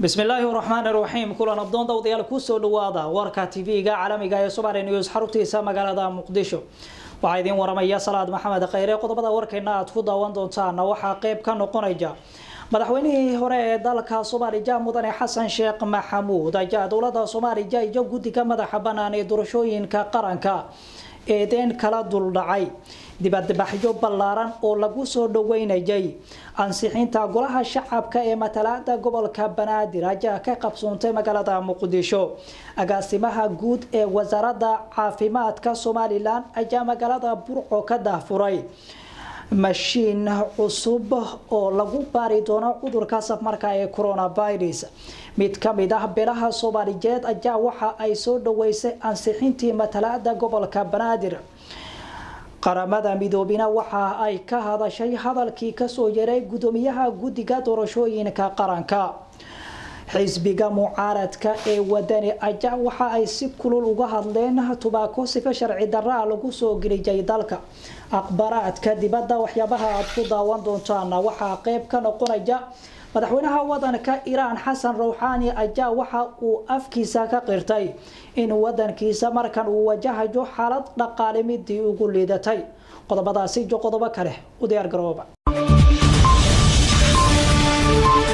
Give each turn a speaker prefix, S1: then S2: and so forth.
S1: bismillaahi raxmaan raxiim kulan abdoon dawdayaal kusoo dhawaada warka tv-ga caalamiga ee somali news xaruntiisa magaalada muqdisho waxaa idiin waramaya salaad maxamed kheyre qodobada warkeena aad ku daawan doontaana waxaa qeyb ka noqonaya madaxweynihii hore ee dalka soomaaliya mudane xasan sheekh maxamuud ayaa dowlada soomaaliya iyo guddiga madaxa banaan ee doorashooyinka qaranka eedeen kala duldhacay dibadbaxyo ballaaran oo lagu soo dhaweynayay ansixinta golaha shacabka ee matalaada gobolka banaadir ayaa ka qabsoontay magaalada muqdisho agaasimaha guud ee wasaaradda caafimaadka somalilan ayaa magaalada burco ka dahfuray mashiin cusub oo lagu baari doono cudurka safmarka ee coronavirus mid ka mid ah beelaha soomaaliyeed ayaa waxa ay soo dhaweysay ansixintii matalaada gobolka banaadir qaramada midoobina waxa ay ka hadashay hadalkii kasoo yaray gudoomiyaha guddiga doorashooyinka qaranka xisbiga mucaaradka ee wadani ayaa waxa ay si kulul uga hadleen tubaako sifa sharci daraa lagu soo geliyay dalka aqbaraadka dibadda waxyaabaha aad ku daawan doontaan waxaa qeyb ka noqonaya madaxweynaha wadanka iiraan xasan rawxaani ayaa waxa uu afkiisa ka qirtay in wadankiisa markan uu wajahayo xaalad dhaqaale midii ugu liidatay qodobadaasi iyo qodobo kale u diyaar garooba